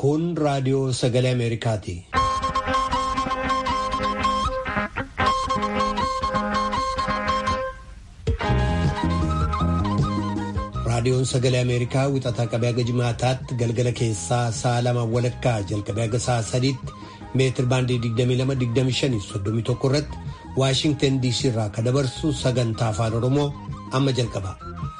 Kun raadiyoo sagalee Ameerikaati. Raadiyoon sagalee Ameerikaa wixataa qabee haga jimaataatti galgala keessaa sa'a lama walakkaa jalqabee haga sa'a sadiitti meetir baandii 22-25-31 irratti Waashingtan DC irraa kan dabarsu sagantaa afaan Oromoo amma jalqaba.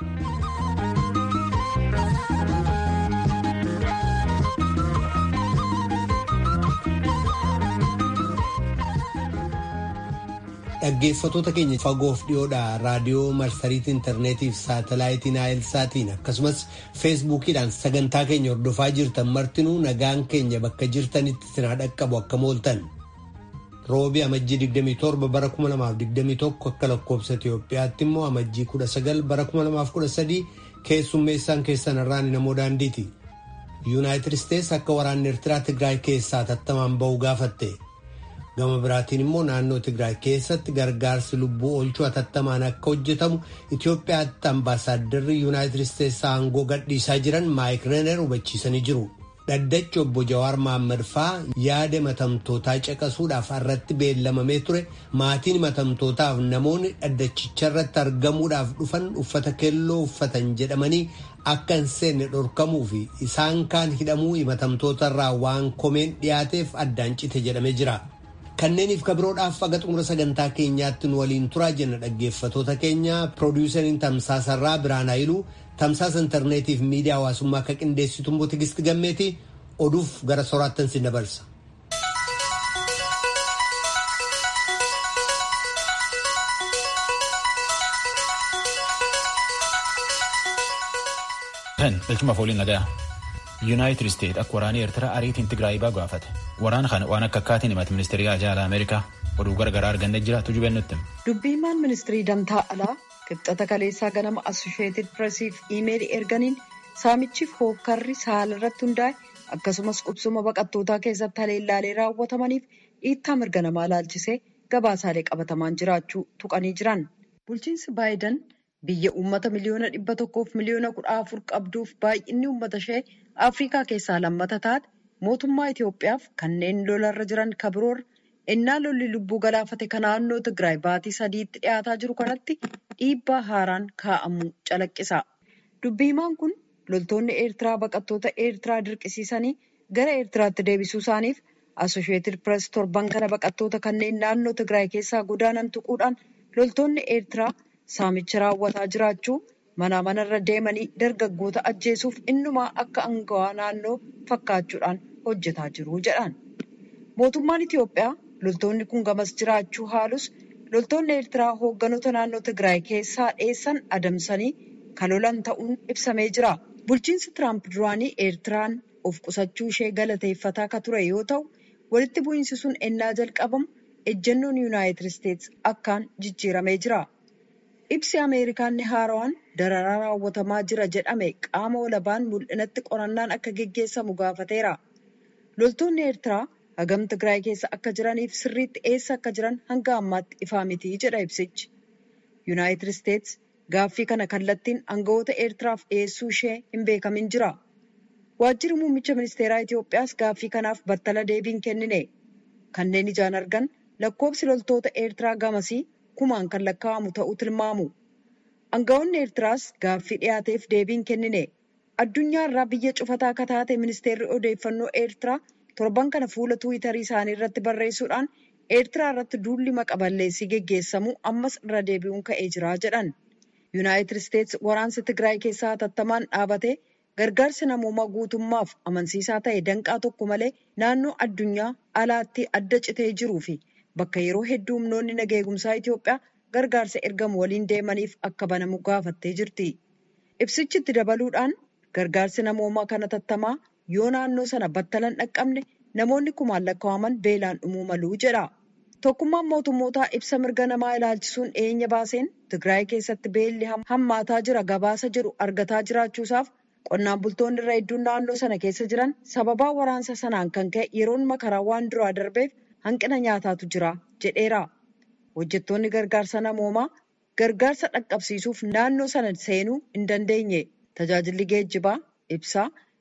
Dhaggeeffattoota keenya fagoof dhiyoodhaa raadiyoo marsariitii intarneetii fi saatalaayitii naayilsaatiin akkasumas feesbuukiidhaan sagantaa keenya hordofaa jirtan martinuu nagaan keenya bakka jirtanitti sinaa dhaqqabu akka mooltan. Roobii amajjii 27 bara 2021 akka lakkoobsa Itoophiyaatti immoo amajjii 19 bara 2013 keessummeessaan keessan irraan namoo daandiiti. Yuunaayitid Isteets akka waraanni Eertiraa Tigraay keessaa tattamaan ba'uu gaafatte. gama biraatiin immoo naannoo Tigraay keessatti gargaarsi lubbuu oolchuu hatattamaan akka hojjetamu Itoophiyaatti ambaasaadarri Yuunaayitid Isteets aangoo gadhiisaa jiran Maayik Reener hubachiisanii jiru. Dhaddachi obbo Jawaar Mohaammed faa yaada matamtootaa caqasuudhaaf irratti beellamamee ture maatiin matamtootaaf namoonni dhaddachicharratti argamuudhaaf dhufan uffata keelloo uffatan jedhamanii akka hin seenne dhorkamuu fi isaan kaan hidhamuu himatamtootarraa waan komeen dhiyaateef addaan cite jedhamee jira. Kanneeniif kabiroodhaaf aga xumura sagantaa keenyaatti nu waliin turaa jenna dhaggeeffatoota keenya piroodiwusariin tamsaasarraa Biraan Haayiluu tamsaasa intarneetiif miidiyaa hawaasummaa akka qindeessitu immoo Tigisti Gammeeti oduuf gara soraattan si dabarsa. Galchuma fooliin nagayaa. yuunaayitid isteet akka waraanii eertiraa ariitiin tigraay baa gaafate waraana kana waan akka akkaatiin himate ministeerii ajaalaa ameerikaa oduu gargaraa argannee jira tuju bennutti. dubbiimaan ministirii damtaa alaa qibxata kaleessaa ganama assosheetid pireesiif iimeelii erganiin saamichiif hookkarri saala irratti hundaa'e akkasumas qubsuma baqattootaa keessatti haleellaalee raawwatamaniif dhiittaa mirga namaa laalchisee gabaasaalee qabatamaan jiraachuu tuqanii jiran bulchiinsi baayidan. biyya uummata miliyoona dhibba tokkoof miliyoona kudha afur qabduuf baay'inni uummata ishee afrikaa keessaa lammata taate mootummaa Itoophiyaaf kanneen lolarra jiran kabiroorra ennaa lolli lubbuu galaafate kan naannoo Tigraay baatii sadiitti dhiyaataa jiru kanatti dhiibbaa haaraan kaa'amuu calaqqisa. Dubbiimaan kun loltoonni Eertiraa baqattoota Eertiraa dirqisiisanii gara Eertiraatti deebisuu isaaniif Asosheetid Pirees torban kana baqattoota kanneen naannoo Tigraay keessaa godaanan tuquudhaan loltoonni Eertiraa. Saamicha raawwataa jiraachuu manaa manarra deemanii dargaggoota ajjeesuuf innumaa akka angawaa naannoo fakkaachuudhaan hojjetaa jiru jedhan. Mootummaan Itoophiyaa loltoonni kun gamas jiraachuu haalus loltoonni Eertiraa hoogganoota naannoo Tigraay keessaa dheessan adamsanii kan lolan ta'uun ibsamee jira. Bulchiinsi Tiraamp duraanii Eertiraan of qusachuu ishee galateeffataa ka ture yoo ta'u walitti bu'iinsi sun ennaa jalqabamu ejjennoon Yuunaayitid Isteets akkaan jijjiiramee jira. Ibsi Ameerikaan haarawaan dararaa raawwatamaa jira jedhame qaama walabaan mul'inatti qorannaan akka geggeessamu gaafateera. Loltoonni Eertiraa hagam Tigraay keessa akka jiraniif sirriitti eessa akka jiran hanga ammaatti ifaa miti jedha ibsichi. Yuunaayitid Isteets gaaffii kana kallattiin aangawoota Eertiraaf dhiyeessuu ishee hin beekamin jira. Waajjirri muummicha ministeeraa Itoophiyaas gaaffii kanaaf battala deebiin kennine. Kanneen ijaan argan lakkoofsi loltoota Eertiraa gamasii. kumaan kan lakkaa'amu ta'uu tilmaamu. Aangawoonni Eertiraas gaaffii dhiyaateef deebiin kennine. Addunyaa irraa biyya cufataa akka taate ministeerri odeeffannoo Eertiraa torban kana fuula tuwitarii isaanii irratti barreessuudhaan Eertiraa irratti duulli maqaballeessii geggeessamu ammas irra deebi'uun ka'ee jira jedhan. Yuunaayitid Isteets waraansi Tigraay keessaa hatattamaan dhaabatee gargaarsi namoomaa guutummaaf amansiisaa ta'e danqaa tokko malee naannoo addunyaa alaatti adda citee jiruu fi Bakka yeroo hedduu humnoonni naga eegumsaa Itoophiyaa gargaarsa ergamu waliin deemaniif akka banamu gaafattee jirti. Ibsichi itti dabaluudhaan gargaarsi namoomaa kana tattamaa yoo naannoo sana battalan dhaqqabne namoonni kumaan lakkaa'aman beelaan dhumuu malu jedha. Tokkummaan mootummootaa ibsa mirga namaa ilaalchisuun dhiyeenya baaseen Tigraay keessatti beelli hammaataa jira gabaasa jedhu argataa jiraachuusaaf qonnaan bultoonni irra hedduun naannoo sana keessa jiran sababaa waraansa sanaan kan ka'e yeroon makaraa waan duraa darbeef. Hanqina nyaataatu jira jedheera. Hojjettoonni gargaarsa namoomaa gargaarsa dhaqqabsiisuuf naannoo sana seenuu hin dandeenye. Tajaajilli geejjibaa, ibsaa,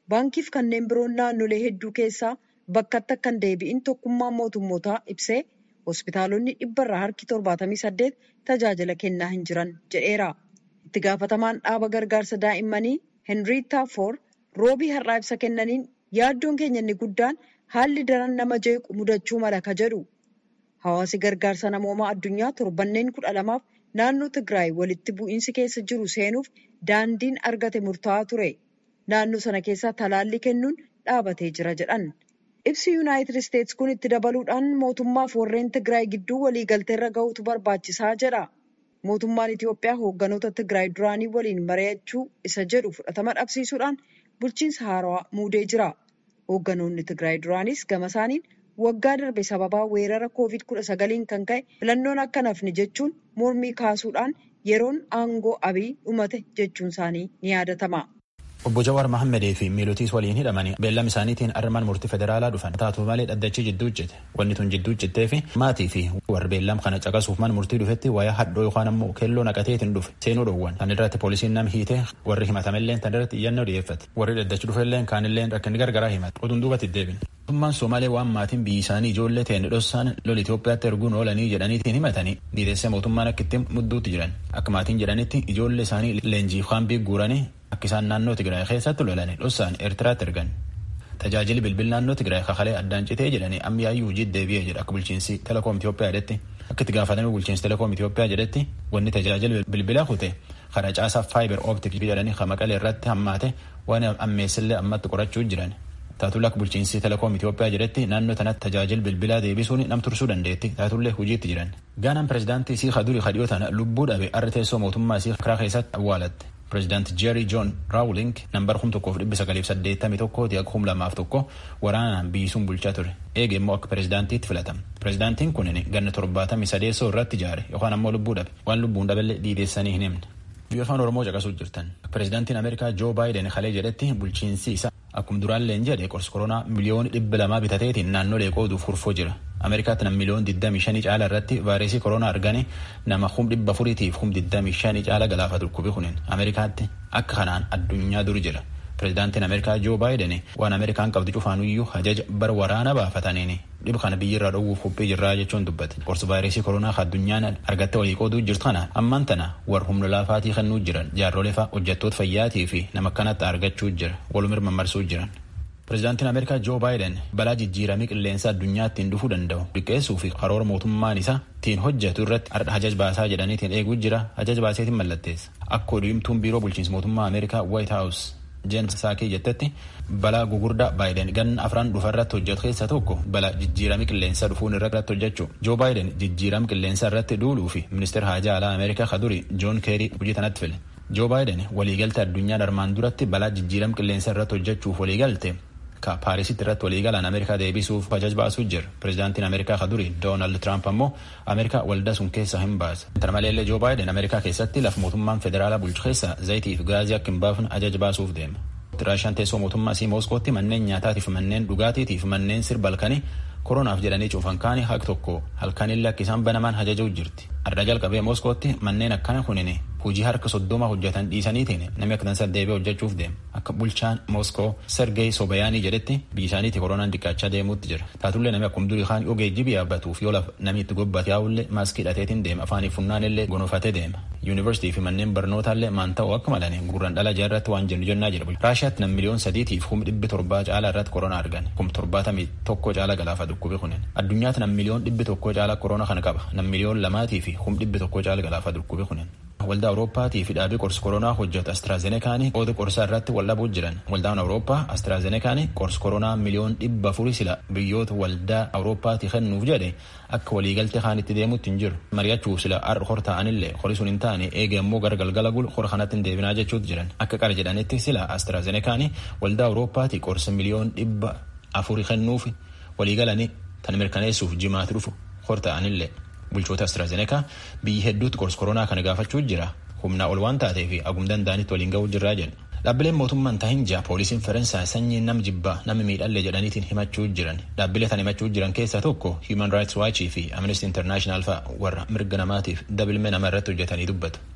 baankiif kanneen biroon naannolee hedduu keessaa bakkatti akka hin deebi'in tokkummaan mootummootaa ibsee hospitaalonni dhibbarraa harki torbaatamii saddeet tajaajila kennaa hin jiran jedheera. Itti gaafatamaan dhaaba gargaarsa daa'immanii Henrietta Foor roobii har'aa ibsa kennaniin yaaddoon keenya inni guddaan haalli daran nama jeequ mudachuu mala ka jedhu. Hawaasi gargaarsa namoomaa addunyaa torbanneen kudha lamaaf naannoo Tigraay walitti bu'iinsi keessa jiru seenuuf daandiin argate murtaa'aa ture. Naannoo sana keessaa talaallii kennuun dhaabatee jira jedhan. Ibsi Yuunaayitid Isteetsi kun itti dabaluudhaan mootummaaf warreen Tigraay gidduu waliigalteerra gahuutu barbaachisaa jedha. Mootummaan Itiyoophiyaa hoogganoota Tigraay duraanii waliin mari'achuu isa jedhu fudhatama dhabsiisuudhaan bulchiinsa haarawaa muudee jira. Hoogganoonni Tigraay duraanis gama isaaniin waggaa darbe sababaa weerara koovid kudha sagaliin kan ka'e filannoon akka nafne jechuun mormii kaasuudhaan yeroon aangoo abii dhumate jechuun isaanii ni yaadatama. Obbo Jawaar Mahammadee fi miilotiis waliin hidhamanii beellama isaaniitiin armaan murtii federaalaa dhufan taatu malee dhaddachi jidduu hojjete wanni tun jidduu hojjettee fi maatii fi warra beellam kana caqasuuf man murtii dhufetti wayaa hadhoo yookaan ammoo keelloo naqateetiin dhufe seenuu dhowwan tan irratti poolisiin nam hiite warri himatamelleen tan irratti iyyannoo dhiyeeffate warri dhaddachi dhufelleen kaanilleen rakkinni gargaraa himate oduun duubatti deebin. Mootummaan Somaalee waan maatiin biyyi isaanii ijoollee ta'e dhossaan lola Itoophiyaatti erguun oolanii jedhaniitiin himatanii dhiiteessee mootummaan akka itti mudduutti jiran akka maatiin jedhanitti ijoollee isaanii leenjiif kaambii guuranii akka isaan naannoo Tigraay keessatti lolanii dhossaan Eertiraatti ergan. Tajaajilli bilbil naannoo Tigraay kakalee addaan citee jedhanii ammiyaayyuu hojii deebi'ee jedha akka bulchiinsi Telekoom Itoophiyaa jedhetti. Akka itti gaafatame bulchiinsi Telekoom Itoophiyaa jedhetti wanni tajaajila bilbilaa kute karaa caasaa faayibar ooptik jedhanii kan maqalee irratti hammaate waan ammeessillee ammatti qorachuu jiran. Taatulla akka bulchiinsi Telekoom Itoophiyaa jedhetti naannoo tanatti tajaajila bilbilaa deebisuun nam tursuu dandeetti. Taatullee hojiitti jiran. Gaanaan pireezidaantii isii Kaduri Kadhiyoo tana lubbuu dhabe arra teessoo mootummaa isii karaa keessatti awwaalatte. Pireezidaanti Jeeri Joon Raawuling nambar kum tokkoof dhibba sagaliif saddeettamii tokkooti akka kum lamaaf tokko waraanaan biyyisuun bulchaa ture. Eege immoo akka pireezidaantiitti filatama. Pireezidaantiin kunin ganna torbaatamii sadeessoo irratti ijaare yookaan ammoo lubbuu dhabe. Waan lubbuun dhaballee dhiideessanii hin himne. Biyya afaan Oromoo caqasuu jirtan. Pireezidaantiin Ameerikaa Joo Baayiden kalee jedhetti bulchiinsi isaa akkuma duraalleen jedhe qorsi koronaa miliyoona dhibba lamaa bitateetiin naannolee qooduuf kurfoo jira. Ameerikaatti nam miliyoona 25 caala irratti vaayirasii koronaa argane nama kum dhibba afuriitiif kum 25 caala galaafatu dhukkubi kunin Ameerikaatti akka kanaan addunyaa duri jira. Pireezidaantiin Ameerikaa Joo Baayiden waan Ameerikaan qabdu cufaanuyyuu ajaja bara waraana baafataniini dhiba kana biyyirraa dhowwuuf qophii jirraa jechuun dubbate. Qorsi vaayirasii koronaa addunyaan argattee walii qooduu jirtu kana ammaan tana warra humna laafaatii kennuu jiran jaarrolee fa'aa hojjettoota fayyaatii fi nama kanatti argachuu jira walumir mammarsuu jiran. Pireezidaantiin Ameerikaa Joo Baayiden balaa jijjiiramii qilleensa addunyaa ittiin dhufuu danda'u liqqeessuu fi karoora mootummaan isaa ittiin hojjetu irratti hajaj baasaa jedhaniitiin eeguu jira hajaj baaseetiin mallatteessa. Akka odeemtuun biiroo bulchiinsa mootummaa Ameerikaa White House Jeenis Saakii jettetti balaa gugurdaa Baayiden ganna afran dhufa irratti hojjetu keessaa tokko balaa jijjiiramii qilleensaa dhufuun irratti hojjechuu. Joo Baayiden jijjiirama qilleensaa irratti duuluu fi ministeera haajaa alaa Ameerikaa kaduri Joon Keerii hojii tanatti file. Joo Baayiden waliigalte addunyaa armaan duratti balaa jijjiirama qilleensaa irratti hojjechuuf waliigalte ka paarisitti irratti waliigalaan ameerikaa deebisuuf ajaj baasuu jira pireezidaantiin ameerikaa ka duri doonaald tiraamp ammoo ameerikaa waldaa sun keessaa hin baase tana maleellee joo baayiden ameerikaa keessatti lafa mootummaan federaalaa bulchu keessa zayitii fi gaazii akka hin baafne ajaj baasuuf deema raashaan teessoo mootummaa isii mooskootti manneen nyaataatiif manneen dhugaatiitiif manneen sirba halkanii koronaaf jedhanii cuufan kaani haq tokko halkanillee akka isaan banamaan ajajuu jirti ardaa jalqabee mooskootti manneen akkana kunini hojii harka soddoma hojjetan dhiisaniitiin namni akka tansa deebi'ee hojjechuuf deema akka bulchaan mooskoo sergey sobayaanii jedhetti biyya isaaniitti koronaan dhiqqaachaa deemuutti jira taatullee namni akkuma durii kaan yoo geejjibi yaabbatuuf yoo lafa namni itti gobbate yaa'ullee maaskii hidhateetiin deema afaanii funnaanillee gonofatee deema yuunivarsiitii fi manneen barnootaallee maan ta'u akka malanii gurran dhala jaarratti waan jennu jennaa jira raashiyaatti nam miliyoon sadiitiif kum dhibbi torbaa caalaa irratti koronaa argan kum torbaatamii tokko caala galaafa dhukkubi kunin addunyaatti nam miliyoon dhibbi tokko caala koronaa kana qaba nam miliyoon lamaatii fi kum dhibbi tokko caala galaafa dhukkubi kunin waldaa awurooppaatii fi dhaabii qorsi koronaa hojjetu astraazenekaanii qooda qorsaa irratti wal dhabuu jiran waldaan awurooppaa astraazenekaanii qorsi koronaa miliyoon dhibba afurii sila biyyoota waldaa awurooppaatii kennuuf jedhe akka waliigaltee kaanitti deemuutti hin jiru mari'achuuf sila har'a hor ta'anillee horii sun hin taane eega immoo gara galgala gulu hora kanatti hin deebinaa jechuutti jiran akka qara jedhanitti sila astraazenekaanii waldaa awurooppaatii qorsi miliyoon dhibba afurii kennuuf waliigalanii tan mirkaneessuuf jimaatti dhufu hor ta'anillee. bulchoota astraazenekaa biyyi hedduutti qorsi koronaa kana gaafachuu jira humnaa ol waan taatee fi agum danda'anitti waliin ga'uu jirraa jedhu. Dhaabbileen mootummaan tahin jaa poolisiin Faransaay sanyii nam jibbaa nama miidhalle jedhaniitiin himachuu jiran dhaabbilee tan himachuu jiran keessaa tokko Human Rights Watch fi Amnesty International fa'a warra mirga namaatiif dabilmee nama irratti hojjetanii dubbatu.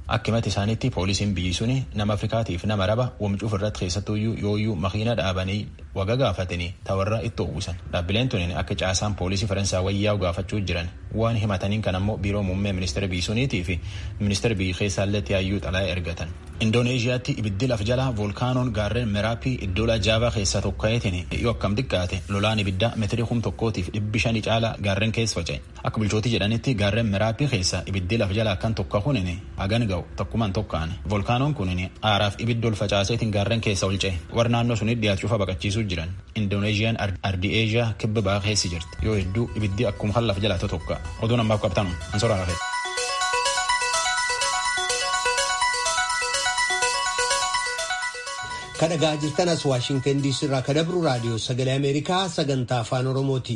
Akka himata isaaniitti poolisiin biyyi suni nama Afrikaatiif nama araba wamcuuf irratti keessattuyyuu yooyyuu makiina dhaabanii waga gaafatanii tawarra itti uwwisan. Dhaabbileen tuniin akka caasaan poolisii Faransaa wayyaa'u gaafachuu jiran waan himataniin kan ammoo biiroo muummee ministeera biyyi suniitii fi ministeera biyyi keessaallee yaayyuu xalayaa ergatan. Indooneeziyaatti ibiddi laf jalaa voolkaanoon gaarreen Meraappii iddoo jaavaa keessaa tokkoyetiin yoo akkam xiqqaate lolaan ibiddaa meetirii kum tokkootiif dhibbi shanii caalaa gaarreen keessa faca'e. Akka bulchootii jedhanitti gaarreen Meraappii keessa ibiddi laf jalaa kan tokko kunin hagan ga'u tokkumaan tokkaan. Voolkaanoon kunin aaraaf ibiddi ol facaaseetiin gaarreen keessa ol ce'e. Warra naannoo sunitti dhiyaachuufa baqachiisuu jiran. Indoneeziyaan ardii Eeziyaa kibba ba'aa keessa jirti. Yoo hedduu ibiddi akkuma kan laf jalaa tokko. Oduun ammaaf qabtanu. Ansoora Rafee. kadhagaa jirtan as waashingtan diisii irraa kadabru raadiyoo sagalee ameerikaa sagantaa afaan oromooti.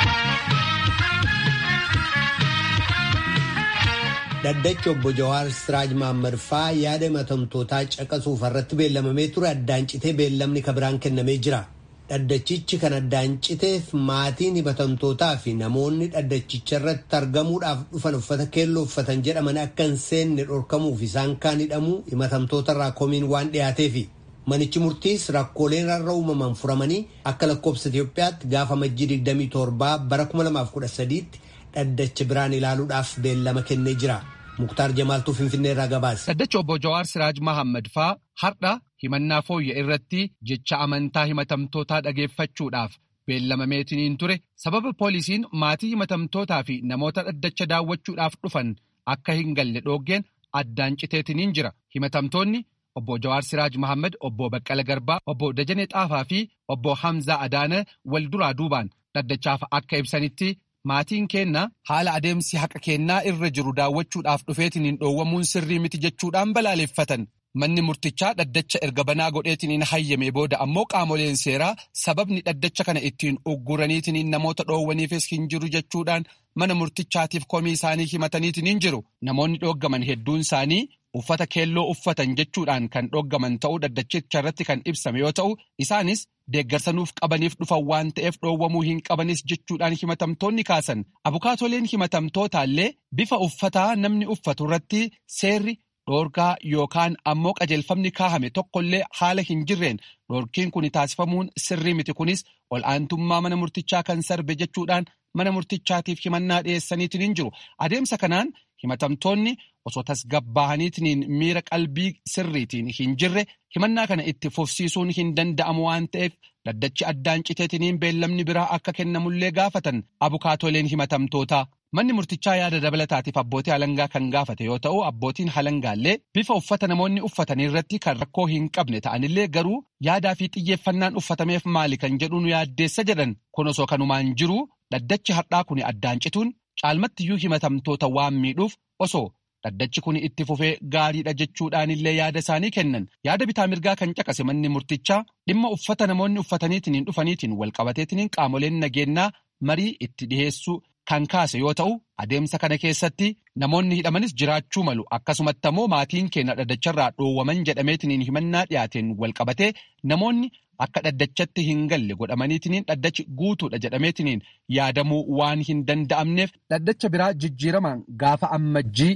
dhaddachi obbo Jawaar Siraaj Maammad faa yaada himatamtootaa caqasuuf irratti beellamamee ture addaan citee beellamni kabiraan kennamee jira. Dhaddachichi kan addaan citeef maatiin himatamtootaa fi namoonni dhaddachicha irratti argamuudhaaf dhufan uffata keelloo uffatan jedhaman akka hin seenne dhorkamuuf isaan kaan hidhamuu himatamtoota irraa komiin waan dhiyaateefi. Manichi murtiis rakkooleen irra uumaman furamanii akka lakkoobsa Itoophiyaatti gaafa majjii 27 bara 2013tti dhaddacha biraan ilaaluudhaaf beellama kennee jira. Muktaar Jamaaltuu Finfinnee irraa gabaase. Dhaddacha obbo Jawaar Siraaj Mahammad faa har'a himannaa fooyya irratti jecha amantaa himatamtootaa dhageeffachuudhaaf beellamameetiniin ture sababa poolisiin maatii himatamtootaa fi namoota dhaddacha daawwachuudhaaf dhufan akka hin galle dhooggeen addaan citeetiniin jira. Himatamtoonni Obbo Jawaar Siraaj Mahammad, Obbo Baqqala Garbaa, Obbo Dajanee Xaafaa fi Obbo Hamzaa Adaana wal duraa duubaan dhaddachaaf akka ibsanitti maatiin keenna haala adeemsi haqa kennaa irra jiru daawwachuudhaaf dhufeetiniin dhoowwamuun sirrii miti jechuudhaan balaaleffatan. Manni murtichaa dhaddacha erga banaa godheetiniin hayyame booda ammoo qaamoleen seeraa sababni dhaddacha kana ittiin ugguraniitiniin namoota dhoowwaniifis hin jiru jechuudhaan mana murtichaatiif komii isaanii himataniitiniin jiru. Namoonni dhooggaman hedduun isaanii uffata keelloo uffatan jechuudhaan kan dhooggaman ta'uu dhaddachicha irratti kan ibsame yoo ta'u isaanis deeggarsanuuf qabaniif dhufan waan ta'eef dhoowwamuu hin qabanis jechuudhaan himatamtoonni kaasan abukaatoleen himatamtootaallee bifa uffataa namni uffatu irratti seerri dhoorgaa yookaan ammoo qajeelfamni kaahame tokkollee haala hin jirreen dhoorkiin kun taasifamuun sirrii miti kunis ol aantummaa mana murtichaa kan sarbe jechuudhaan mana murtichaatiif himannaa dhiyeessaniitiin hin jiru adeemsa kanaan himatamtoonni osoo tasgabbaa'aniitiin miira qalbii sirriitiin hin jirre himannaa kana itti fufsiisuun hin danda'amu waan ta'eef dhaddachi addaan citeetiniin beellamni biraa akka kennamullee gaafatan abukaatoleen himatamtootaa. Manni murtichaa yaada dabalataatiif abbootii halangaa kan gaafate yoo ta'u abbootiin halangaallee bifa uffata namoonni uffatanii irratti kan rakkoo hin qabne ta'anillee garuu yaadaa fi xiyyeeffannaan uffatameef maali kan jedhuun yaaddeessa jedhan kun osoo kanumaan jiru dhaddachi har'aa kun addaan cituun caalmattiyyuu himatamtoota waan miidhuuf osoo dhaddachi kun itti fufee gaariidha jechuudhaanillee yaada isaanii kennan yaada bitaa mirgaa kan caqase manni murtichaa dhimma uffata namoonni uffataniitiin dhufaniitiin walqabateetiin qaamoleen nageenyaa marii itti dhiheessuu kan kaase yoo ta'u adeemsa kana keessatti namoonni hidhamanis jiraachuu malu akkasumatti ammoo maatiin keenya dhaddacharraa dhoowwaman jedhameetiin himannaa dhiyaateen walqabatee namoonni akka dhaddachatti hin galle godhamaniitiin dhaddachi guutuudha jedhameetiin yaadamuu waan hin danda'amneef dhaddacha biraa jijjiiramaan gaafa ammajjii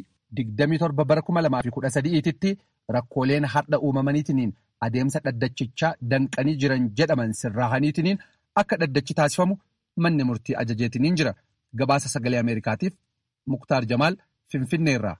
27 bara 2013tti rakkooleen har'a uumamaniitiin adeemsa dhaddachichaa danqanii jiran jedhaman sirraahaniitiin akka dhaddachi taasifamu manni murtii ajajeetiin jira. Gabaasa sagalee Ameerikaatiif Muktaar Jamaal Finfinneerraa.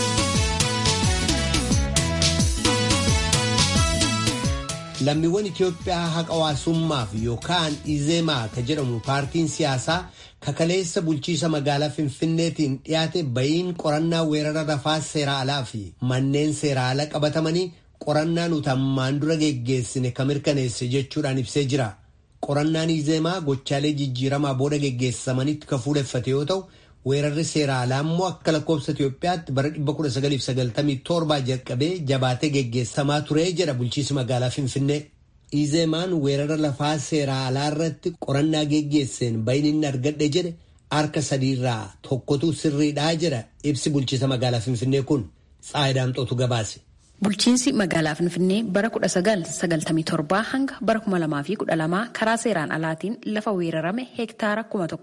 Lammiiwwan Itoophiyaa haqa hawaasummaaf yookaan Izeemaa ka jedhamu paartiin siyaasaa kakaleessa bulchiisa magaalaa Finfinneetiin dhiyaate bayiin qorannaa weerara rafaa seera alaa fi manneen seera alaa qabatamanii qorannaa nuti ammaan dura geggeessine kan mirkaneesse jechuudhaan ibsee jira. qorannaan izeemaa gochaalee jijjiiramaa booda geggeessamanitti kan fuuleffate yoo ta'u weerarri seera alaa immoo akka lakkoofsa Itoophiyaatti bara 1997 jalqabee jabaatee geggeessamaa ture jedha bulchiisi magaalaa Finfinnee. Izeemaan weerara lafaa seera alaa irratti qorannaa geggeesseen bayin inni argadhe jedhe harka sadiirraa tokkotu sirriidhaa jedha ibsi bulchiisa magaalaa Finfinnee kun Tsaayidaamxootu gabaase. Bulchiinsi magaalaa Finfinnee bara 1997 hanga bara 2012 karaa seeraan alaatiin lafa weerarame heektaara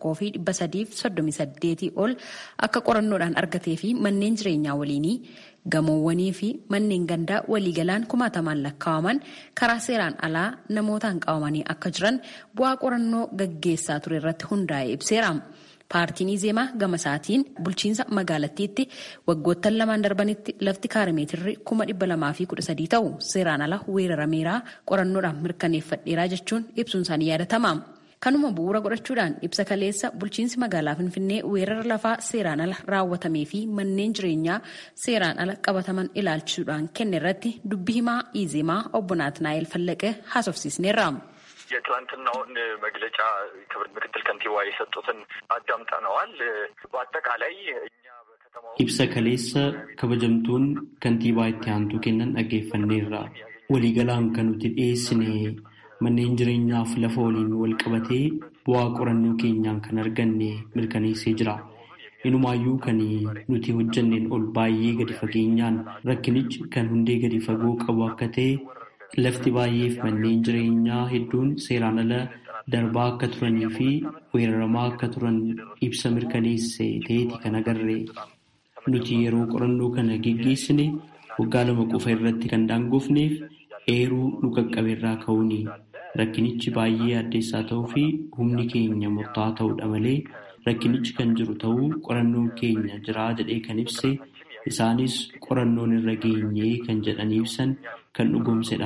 1338 ol akka qorannoodhaan argatee fi manneen jireenyaa waliinii gamoowwanii fi manneen gandaa waliigalaan kumaatamaan lakkaa'aman karaa seeraan alaa namootaan qabamanii akka jiran bu'aa qorannoo gaggeessaa ture irratti hundaa'ee ibseera. Paartiin Izeemaa gama isaatiin bulchiinsa magaalattiitti waggoottan lamaan darbanitti lafti kaarimeetirri kuma dhibba lamaa fi kudha sadii ta'u seeraan ala weerarameeraa qorannoodhaan mirkaneeffadheeraa jechuun ibsuun isaanii yaadatama. Kanuma bu'uura godhachuudhaan ibsa kaleessa bulchiinsi magaalaa Finfinnee weerara lafaa seeraan ala raawwatamee fi manneen jireenyaa seeraan ala qabataman ilaalchisuudhaan kenne irratti dubbii himaa Izeemaa obbo Naatnaa'el Fallaqee haasofsiisneerra. የትላንትናውን መግለጫ ክብር ምክትል ከንቲባ የሰጡትን አዳምጠነዋል። በአጠቃላይ እኛ በከተማ ibsa kaleessa kabajamtuun kantiibaa itti aantuu kennan dhaggeeffanneerra waliigalaan kan nuti dhiyeessine manneen jireenyaaf lafa waliin wal qabatee bu'aa qorannoo keenyaan kan arganne mirkaneessee jira. Inumaayyuu kan nuti hojjanneen ol baay'ee gadi fageenyaan rakkinichi kan hundee gadi fagoo qabu akka ta'e lafti baay'eef manneen jireenyaa hedduun seeraan ala darbaa akka turanii fi weeraramaa akka turan ibsa mirkaneesse ta'eeti kan agarre. Nuti yeroo qorannoo kana geggeessine waggaa lama qofa irratti kan daangofneef eeruu nu qaqqabeerraa ka'uuni. Rakkinichi baay'ee addeessaa ta'uu fi humni keenya murtaa'aa ta'uudha malee rakkinichi kan jiru ta'uu qorannoon keenya jiraa jedhee kan ibse isaanis qorannoon irra geenyee kan jedhanii ibsan kan dhugoomsedha.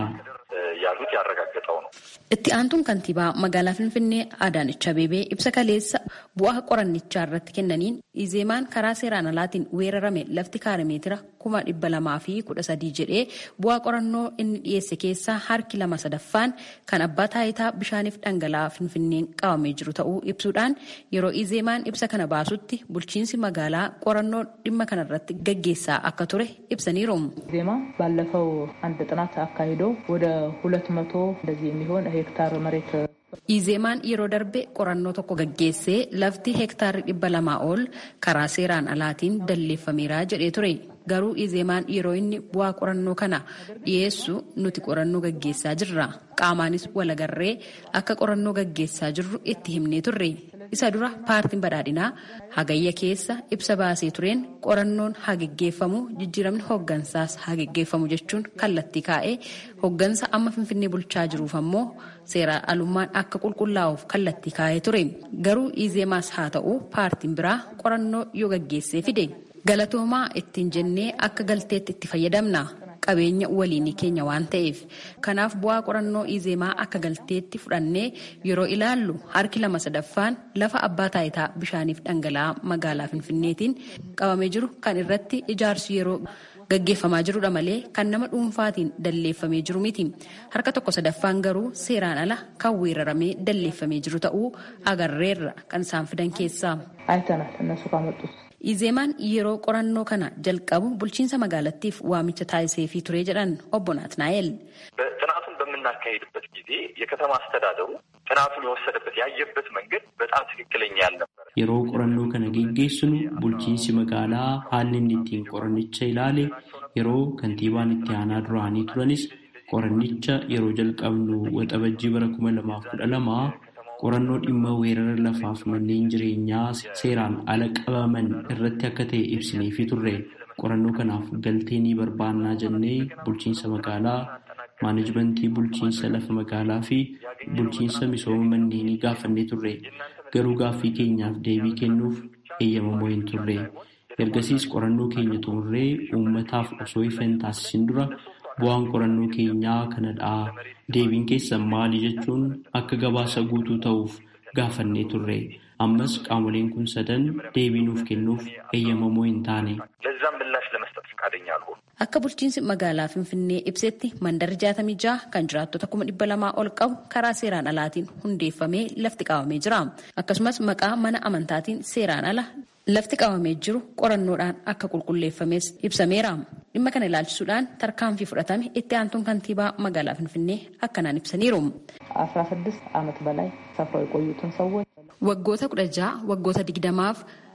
ያሉት ያረጋገጠው ነው። Itti aantuun kantiibaa magaalaa Finfinnee Adaanech Abeebee ibsa kaleessa bu'aa qorannichaa irratti kennaniin Izeemaan karaa seeraan alaatiin weerarame lafti kaarimeetira kuma dhibba lamaa fi kudha sadii jedhee bu'aa qorannoo inni dhiyeesse keessaa harki lama sadaffaan kan abbaa taayitaa bishaaniif dhangala'aa Finfinneen qabamee jiru ta'uu ibsuudhaan yeroo Izeemaan ibsa kana baasutti bulchiinsi magaalaa qorannoo dhimma kanarratti gaggeessaa akka ture ibsaniiru. ዜማ ባለፈው አንድ ጥናት አካሂዶ ወደ ሁለት መቶ እንደዚህ የሚሆን ሄክታር መሬት Izeemaan yeroo darbe qorannoo tokko gaggeessee lafti heektaarri dhibba lamaa ol karaa seeraan alaatiin dalleeffameera jedhee ture. Garuu Izeemaan yeroo inni bu'aa qorannoo kana dhiyeessu nuti qorannoo gaggeessaa jirra. Qaamaanis walagarree akka qorannoo gaggeessaa jirru itti himnee turre. Isa dura paartiin badhaadhinaa hagayya keessa ibsa baasee tureen qorannoon haa gaggeeffamu jijjiiramni hooggansaas haa gaggeeffamu jechuun kallattii kaa'ee hooggansa amma finfinnee bulchaa jiruuf ammoo seeraan alummaan akka qulqullaa'uuf kallattii kaa'ee ture. Garuu Izeemaas haa ta'u paartiin biraa qorannoo yoo gaggeessee fide galatoomaa ittiin jennee akka galteetti itti fayyadamna. qabeenya waliinii keenya waan ta'eef kanaaf bu'aa qorannoo izeemaa akka galteetti fudhannee yeroo ilaallu harki lama sadaffaan lafa abbaa taayitaa bishaaniif dhangala'aa magaalaa finfinneetiin qabamee jiru kan irratti ijaarsi yeroo gaggeeffamaa jirudha malee kan nama dhuunfaatiin dalleeffamee jiru miti harka tokko sadaffaan garuu seeraan ala kan weeraramee dalleeffamee jiru ta'uu agarreerra kan isaan fidan keessaa. አይተናል እነሱ ካመጡት Izeemaan yeroo qorannoo kana jalqabu bulchiinsa magaalattiif waamicha taasiseefii ture jedhan obbo Naatnaa'el. ጥናቱን በምናካሄድበት ጊዜ የከተማ አስተዳደሩ ጥናቱን የወሰደበት ያየበት መንገድ በጣም ትክክለኛ ያልነበረ Yeroo qorannoo kana geggeessinu bulchiinsi magaalaa haalli inni ittiin qorannicha ilaale yeroo kantiibaan itti aanaa duraanii turanis qorannicha yeroo jalqabnu waxabajjii bara kuma lamaaf kudha lama qorannoo dhimma weerara lafaaf manneen jireenyaa seeraan ala qabaman irratti akka ta'e ibsineefii turre qorannoo kanaaf galtee ni barbaannaa jennee bulchiinsa magaalaa maanajimentii bulchiinsa lafa magaalaa fi bulchiinsa misooma manneenii gaafannee turre garuu gaaffii keenyaaf deebii kennuuf eeyyamamoo hin turre ergasiis qorannoo keenya xumurree uummataaf osoo ifa hin taasisin dura bu'aan qorannoo keenyaa kanadhaa deebiin keessan maali jechuun akka gabaasa guutuu ta'uuf gaafannee turre ammas qaamoleen kun sadan deebii nuuf kennuuf eeyyamamoo hin taane. ለዛም ምላሽ ለመስጠት ፈቃደኛ አልሆኑ። Akka bulchiinsi magaalaa Finfinnee ibsetti mandarri jaatamii jaha kan jiraattota kuma dhibba lamaa ol qabu karaa seeraan alaatiin hundeeffamee lafti qabamee jira. Akkasumas maqaa mana amantaatiin seeraan ala lafti qabamee jiru qorannoodhaan akka qulqulleeffames ibsameera. Dhimma kana ilaalchisuudhaan tarkaanfii fudhatame itti aantuun kantiibaa magaalaa Finfinnee akkanaan ibsaniiru. አስራ ስድስት ዓመት በላይ ሰፍረው የቆዩትን ሰዎች Waggoota kudha jaha waggoota digdamaaf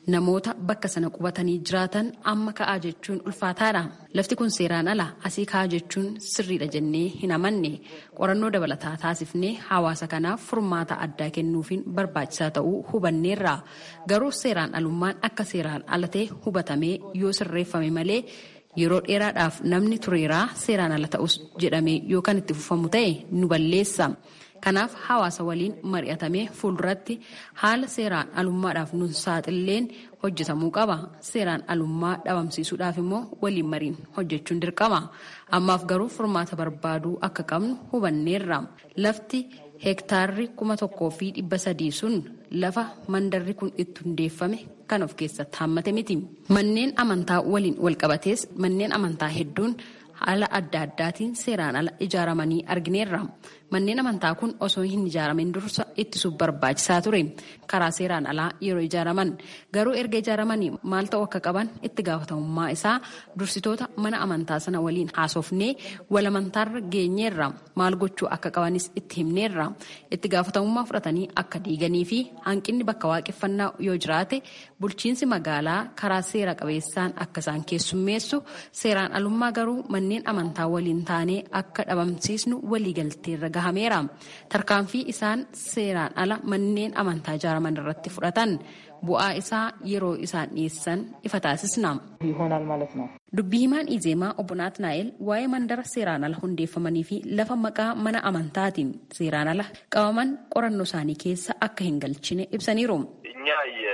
namoota bakka sana qubatanii jiraatan amma ka'aa jechuun ulfaataadha. Lafti kun seeraan ala asii ka'aa jechuun sirriidha jennee hin amanne qorannoo dabalataa taasifnee hawaasa kanaaf furmaata addaa kennuufiin barbaachisaa ta'uu hubanneerra. Garuu seeraan alummaan akka seeraan ala ta'e hubatamee yoo sirreeffame malee yeroo dheeraadhaaf namni tureeraa seeraan ala ta'us jedhamee yoo kan itti fufamu ta'e nu balleessa. Kanaaf hawaasa waliin mari'atamee fuulduratti haala seeraan alummaadhaaf nu saaxilleen hojjetamuu qaba. Seeraan alummaa dhabamsiisuudhaaf immoo waliin mariin hojjechuun dirqama. Ammaaf garuu furmaata barbaaduu akka qabnu hubanneerra. Lafti heektaarri kuma tokkoo fi dhibba sadii sun lafa mandarri kun itti hundeeffame kan of keessatti hammate miti. Manneen amantaa waliin walqabatees manneen amantaa hedduun haala adda addaatiin seeraan ala ijaaramanii argineerra. Manneen amantaa kun osoo hin ijaaramin dursa ittisuuf barbaachisaa ture. Karaa seeraan alaa yeroo ijaaraman garuu erga ijaaramanii maal ta'uu akka qaban itti gaafatamummaa isaa dursitoota mana amantaa sana waliin haasofnee wal amantaarra geenyeerra. Maal gochuu akka qabanis itti himneerra. Itti gaafatamummaa fudhatanii akka diiganii fi hanqinni bakka waaqeffannaa yoo jiraate bulchiinsi magaalaa karaa seera qabeessaan akka isaan keessummeessu seeraan alummaa garuu manneen amantaa waliin taanee akka dhabamsiisnu waliigalteerra gahameera. Tarkaanfii isaan seeraan ala manneen amantaa ijaaraman irratti fudhatan bu'aa isaa yeroo isaan dhiyeessan ifa taasisna. ይሆናል ማለት ነው። Dubbii himaan Izeemaa obbo Naatnaa'el waa'ee mandara seeraan ala hundeeffamanii fi lafa maqaa mana amantaatiin seeraan ala qabaman qorannoo isaanii keessa akka hin galchine ibsaniiru. እኛ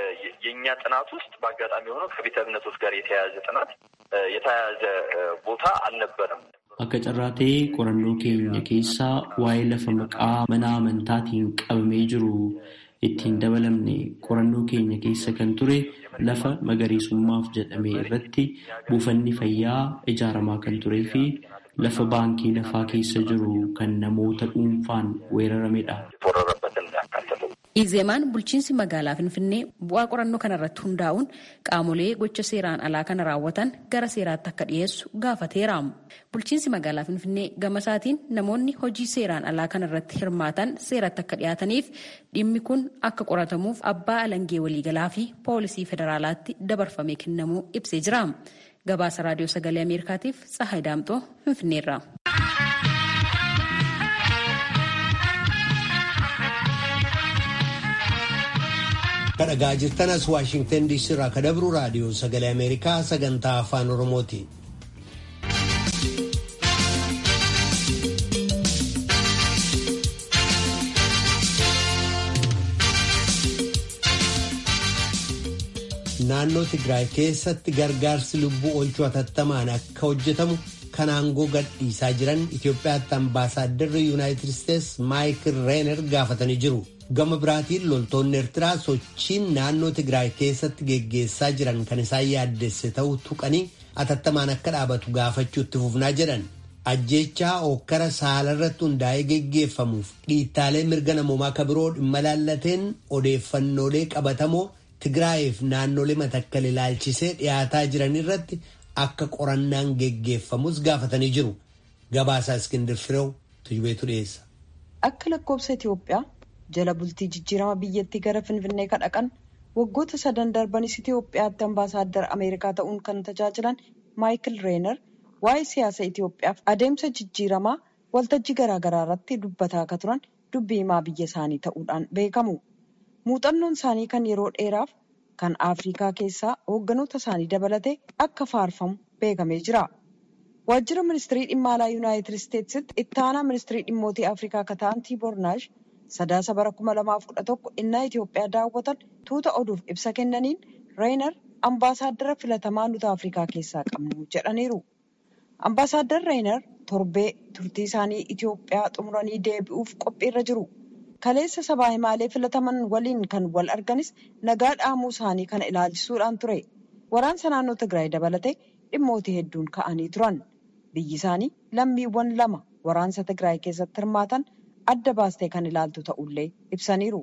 የእኛ ጥናት ውስጥ በአጋጣሚ ሆኖ ከቤተ እምነቶች ጋር የተያያዘ ጥናት የተያያዘ ቦታ አልነበረም። Akka carraa ta'ee qorannoo keenya keessaa waa'ee lafa maqaa mana amantaatiin qabamee jiru ittiin dabalamne qorannoo keenya keessa kan ture lafa magariisummaaf jedhame irratti buufanni fayyaa ijaaramaa kan turee fi lafa baankii lafaa keessa jiru kan namoota dhuunfaan weeraramedha. Izeemaan bulchiinsi magaalaa Finfinnee bu'aa qorannoo kanarratti hundaa'uun qaamolee gocha seeraan alaa kana raawwatan gara seeraatti akka dhiyeessu gaafateera. Bulchiinsi magaalaa Finfinnee gama isaatiin namoonni hojii seeraan alaa kanarratti hirmaatan seeratti akka dhiyaataniif dhimmi kun akka qoratamuuf abbaa alangee waliigalaa fi poolisii federaalaatti dabarfamee kennamuu ibsee jira. Gabaasa raadiyoo sagalee Ameerikaatiif Tsahaay Daamxoo Finfinneerra. kadhagaa jirtan as waashingtan diisii irraa ka dabru raadiyoo sagalee ameerikaa sagantaa afaan oromooti. naannoo tigraay keessatti gargaarsi lubbuu oolchuu hatattamaan akka hojjetamu kan aangoo gadhiisaa jiran itiyoophiyaatti ambaasaadarri yuunaayitid isteets maayikil reener gaafatanii jiru. gama biraatiin loltoonni eertiraa sochiin naannoo tigraay keessatti geggeessaa jiran kan isaan yaaddesse ta'uu tuqanii atattamaan akka dhaabatu gaafachuutti fufnaa jedhan ajjeechaa okkara saalarratti hundaa'ee geggeeffamuuf dhiittaalee mirga namoomaa ka biroo dhimma laallateen odeeffannoolee qabatamoo tigraayiif naannolee matakkal ilaalchisee dhiyaataa jiran irratti akka qorannaan geggeeffamus gaafatanii jiru gabaasaa iskindir fireew tujubeetu dhiyeessa. Akka lakkoobsa Itoophiyaa jala bultii jijjiirama biyyattii gara finfinnee kan dhaqan waggoota sadan darbanis Itoophiyaatti ambaasaaddar Ameerikaa ta'uun kan tajaajilan Maayikil Reener waa'ee siyaasa Itoophiyaaf adeemsa jijjiiramaa waltajjii garaagaraa irratti dubbataa akka turan dubbii himaa biyya isaanii ta'uudhaan beekamu. Muuxannoon isaanii kan yeroo dheeraaf kan Afrikaa keessaa hoogganoota isaanii dabalatee akka faarfamu beekamee jira. Waajjira ministirii dhimma alaa Yuunaayitid Isteetsitti itti aanaa ministirii dhimmootii Afrikaa akka ta'an Tiibornaash sadaasa bara kuma lamaaf kudha tokko innaa Itoophiyaa daawwatan tuuta oduuf ibsa kennaniin Reener ambaasaaddara filatamaa nuti Afrikaa keessaa qabnu jedhaniiru. Ambaasaaddar Reener torbee turtii isaanii Itoophiyaa xumuranii deebi'uuf qophiirra jiru. Kaleessa sabaa himaalee filataman waliin kan wal arganis nagaa dhaamuu isaanii kana ilaalchisuudhaan ture. Waraansa naannoo Tigraay dabalatee dhimmoota hedduun ka'anii turan. Biyyi isaanii lammiiwwan lama waraansa Tigraay keessatti hirmaatan adda baastee kan ilaaltu ta'ullee ibsaniiru.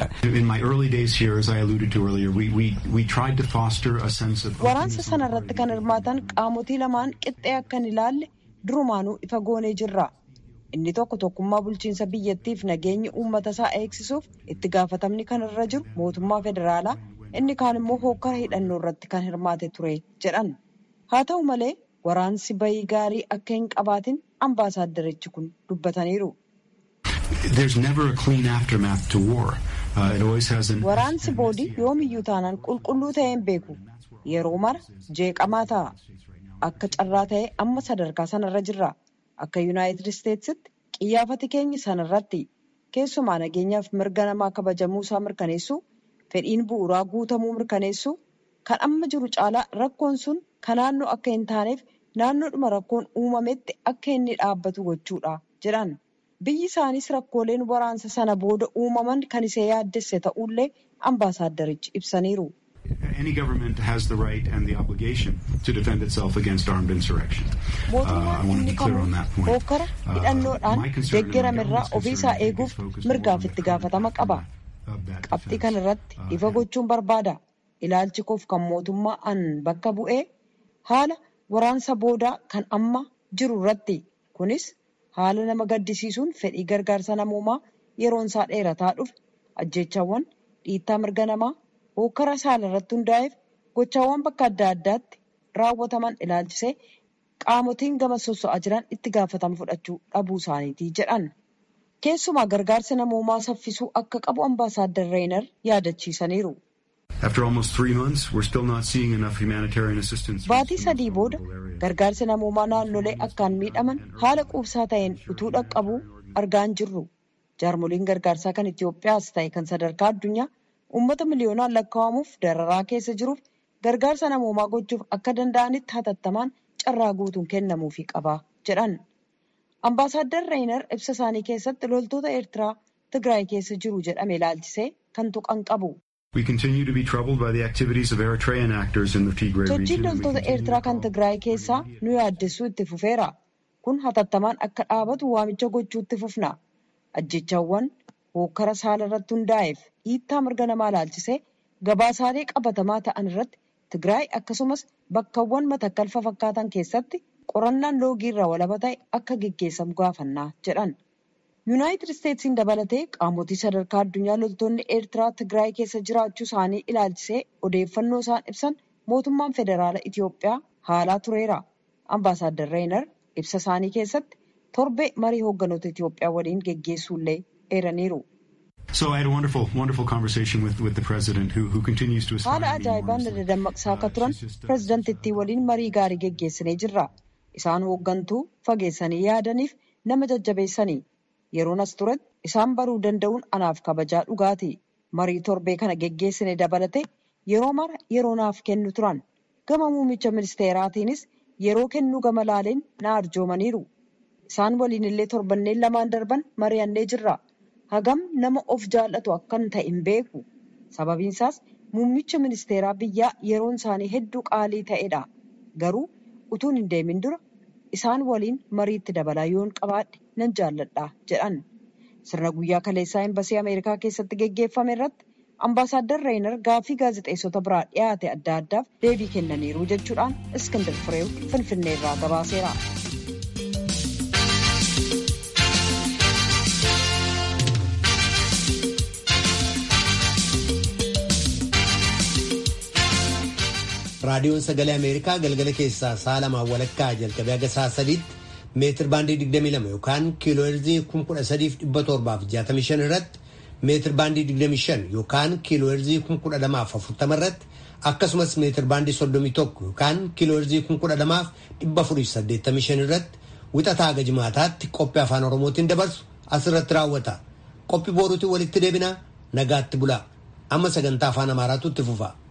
Waraansa sana irratti kan hirmaatan qaamotii lamaan qixxee akka hin ilaalle durumaanuu ifa goonee jirra. Inni tokko tokkummaa bulchiinsa biyyattiif nageenya uummata isaa eegsisuuf itti gaafatamni kan irra jiru mootummaa federaalaa inni kaan immoo hookkara hidhannoo irratti kan hirmaate ture jedhan haa ta'u malee waraansi bayii gaarii akka hin qabaatin ambaasaaddarichi kun dubbataniiru. waraansi boodii yoomiyyuu taanaan qulqulluu ta'ee hin beeku yeroo mara jeeqamaa ta'a akka carraa ta'e amma sadarkaa sanarra jirra akka yuunaayitid isteetsitti qiyyaafati keenya sanarratti keessumaa nageenyaaf mirga namaa kabajamuu isaa mirkaneessuu fedhiin bu'uuraa guutamuu mirkaneessuu kan amma jiru caalaa rakkoon sun kan naannoo akka hin taaneef naannoodhuma rakkoon uumametti akka inni dhaabbatu gochuudha jedhan. biyyi isaanis rakkooleen waraansa sana booda uumaman kan isee yaaddesse ta'ullee ambaasaaddarichi ibsaniiru. mootummaan inni kamuu hookkara hidhannoodhaan deeggaramerraa ofiisaa eeguuf mirgaaf itti gaafatama qaba. qabxii kana irratti ifa gochuun barbaada. ilaalchi koof kan mootummaa an bakka bu'ee haala waraansa boodaa kan amma jiru irratti kunis. haala nama gaddisiisuun fedhii gargaarsa namoomaa yeroon isaa dheerataa dhufe ajjechaawwan dhiittaa mirga namaa hookkara saala irratti hundaa'eef gochaawwan bakka adda addaatti raawwataman ilaalchisee qaamotiin gama sosso'aa jiran itti gaafatama fudhachuu dhabuu isaaniitii jedhan. Keessumaa gargaarsa namoomaa saffisuu akka qabu ambaasaaddar Reenar yaadachiisaniiru. Baatii sadii booda gargaarsi namoomaa naannolee akkaan miidhaman haala quubsaa ta'een utuu dhaqqabuu argaa hin jirru. Jaarmoliin gargaarsaa kan Itoophiyaas ta'e kan sadarkaa addunyaa uummata miliyoonaan lakkaa'amuuf dararaa keessa jiruuf gargaarsa namoomaa gochuuf akka danda'anitti hatattamaan carraa guutuun kennamuufii qaba jedhan. Ambaasaaddar Reenar ibsa isaanii keessatti loltoota Eertiraa Tigraay keessa jiru jedhame ilaalchisee kan tuqan qabu. Sochiin loltoota Eertiraa kan Tigraay keessaa nu yaaddessuu itti fufeera. Kun hatattamaan akka dhaabatu waamicha gochuutti fufna. Ajjechaawwan hookkara saala irratti hundaa'eef dhiittaa mirga namaa ilaalchisee gabaasaalee qabatamaa ta'an irratti Tigraay akkasumas bakkawwan matakkalfa fakkaatan keessatti qorannaan loogii irraa walaba ta'e akka geggeessamu gaafannaa jedhan. Yuunaayitid Isteetsiin dabalatee qaamotii sadarkaa addunyaa loltoonni Eertiraa Tigraay keessa jiraachuu isaanii ilaalchisee odeeffannoo isaan ibsan mootummaan federaala Itoophiyaa haalaa tureera. Ambaasaaddar Reenar ibsa isaanii keessatti torbee marii hoogganoota Itoophiyaa waliin geggeessuullee eeraniiru. Haala ajaa'ibaan dammaqsaa akka turan pireezidantittii waliin marii gaarii geggeessinee jirra. Isaan hooggantuu fageessanii yaadaniif nama jajjabeessanii. Yeroon as turetti isaan baruu danda'uun anaaf kabajaa dhugaati. Marii torbee kana geggeessine dabalate yeroo mara yeroo naaf kennu turan. Gama muummicha ministeeraatiinis yeroo kennuu gama laaleen na arjoomaniiru. Isaan waliin illee torbanneen lamaan darban mari'annee jirra. Hagam nama of jaallatu akkan ta'e hin beeku. Sababiin isaas muummicha ministeeraa biyyaa yeroon isaanii hedduu qaalii ta'edha. Garuu utuun hin deemin dura isaan waliin mariitti dabalaa yoon qabaadhe nan jaalladha jedhan. Sirna guyyaa kaleessaa embasii Ameerikaa keessatti geggeeffame irratti ambaasaaddar Reenar gaaffii gaazexeessota biraa dhiyaate adda addaaf deebii kennaniiru jechuudhaan Iskindar Fireew Finfinnee irraa gabaaseera. raadiyoon sagalee ameerikaa galgala keessaa sa'a lamaan walakkaa jalqabee haga sa'a sadiitti meetir baandii 22 yookaan kiilooherzii 13765 irratti meetir baandii 25 yookaan kiilooherzii 12040 irratti akkasumas meetir baandii 31 yookaan kiilooherzii 12485 irratti wixataa haga jimaataatti qophii afaan oromootiin dabarsu asirratti raawwata qophii booruutiin walitti deebinaa nagaatti bulaa amma sagantaa afaan amaaraatu itti fufa.